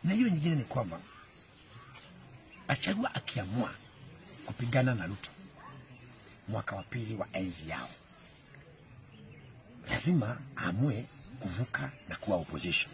Na hiyo nyingine ni kwamba Gachagua akiamua kupigana na Ruto mwaka wa pili wa enzi yao, lazima aamue kuvuka na kuwa opposition.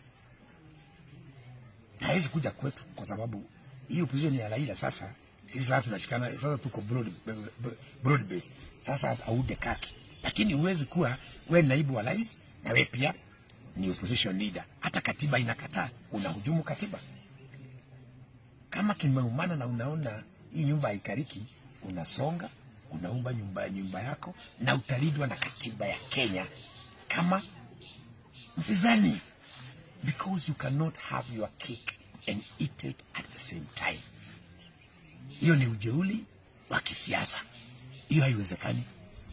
Hawezi kuja kwetu kwa sababu hii opposition ya Raila sasa, sisi sasa tunashikana sasa, tuko broad, broad based sasa, aude kaki, lakini huwezi kuwa we naibu wa rais na we pia ni opposition leader. Hata katiba inakataa, unahujumu katiba. Kama kimeumana na unaona hii nyumba haikariki, unasonga unaumba nyumba, nyumba yako na utalindwa na katiba ya Kenya kama mpinzani, because you cannot have your cake and eat it at the same time. Hiyo ni ujeuli wa kisiasa, hiyo haiwezekani.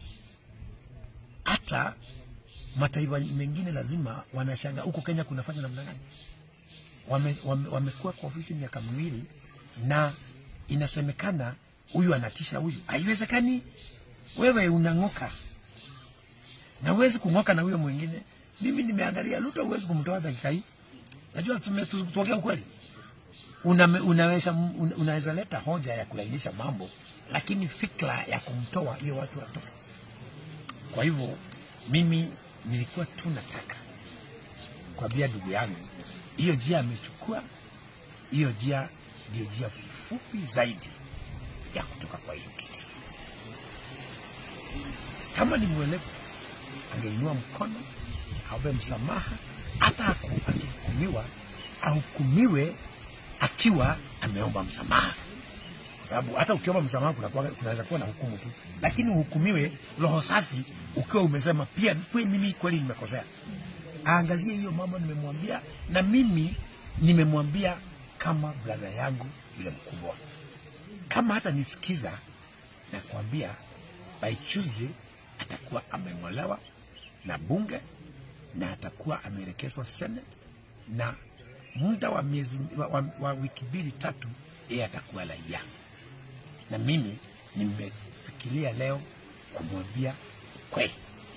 Hata mataifa mengine lazima wanashanga huko Kenya kunafanya namna gani? Wamekuwa wame, wame kwa ofisi miaka miwili na inasemekana huyu anatisha huyu. Haiwezekani. Wewe unang'oka na huwezi kung'oka na huyo mwingine. Mimi nimeangalia Ruto, huwezi kumtoa dakika hii. Najua tuongea ukweli, una, unaweza una, unaweza leta hoja ya kulainisha mambo, lakini fikra ya kumtoa hiyo watu watoka. Kwa hivyo mimi nilikuwa tu nataka kuambia ndugu yangu, hiyo njia amechukua, hiyo njia ndio njia fupi zaidi ya kutoka kwa hiyo kiti. Kama ni mwelevu, angeinua mkono aombe msamaha, hata akihukumiwa ahukumiwe akiwa ameomba msamaha, kwa sababu hata ukiomba msamaha kunaweza kuwa na hukumu tu, lakini uhukumiwe roho safi ukiwa umesema pia kweli, mimi kweli nimekosea. Aangazie hiyo mambo nimemwambia, na mimi nimemwambia kama brother yangu yule mkubwa kama hata nisikiza na kuambia by Tuesday atakuwa ameng'olewa na bunge na atakuwa ameelekezwa Senate, na muda wa miezi wa, wa, wa wiki mbili tatu, yeye atakuwa raia. Na mimi nimefikiria leo kumwambia kweli